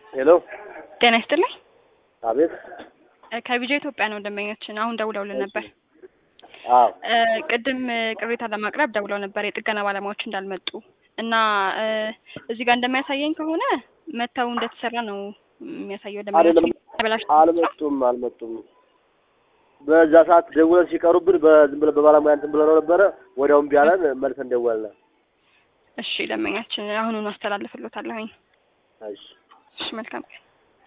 ሄሎ ጤና ይስጥልኝ። አቤት። ከቢጃ ኢትዮጵያ ነው ደንበኛችን። አሁን ደውለውልን ነበር። አዎ እ ቅድም እ ቅሬታ ለማቅረብ ደውለው ነበር የጥገና ባለሙያዎች እንዳልመጡ እና እ እዚህ ጋር እንደሚያሳየኝ ከሆነ መተው እንደተሰራ ነው የሚያሳየው። አይደለም ደንበኛችን ተበላሽ አልመጡም አልመጡም። በዛ ሰዓት ደውለን ሲቀሩብን በዝም ብለን በባለሙያ እንትን ብለው ነበረ። ወዲያውም ቢያለን መልሰን ደወልን። እሺ ደንበኛችን አሁኑን አስተላልፍሎታለሁኝ። እሺ እሺ መልካም ቀን።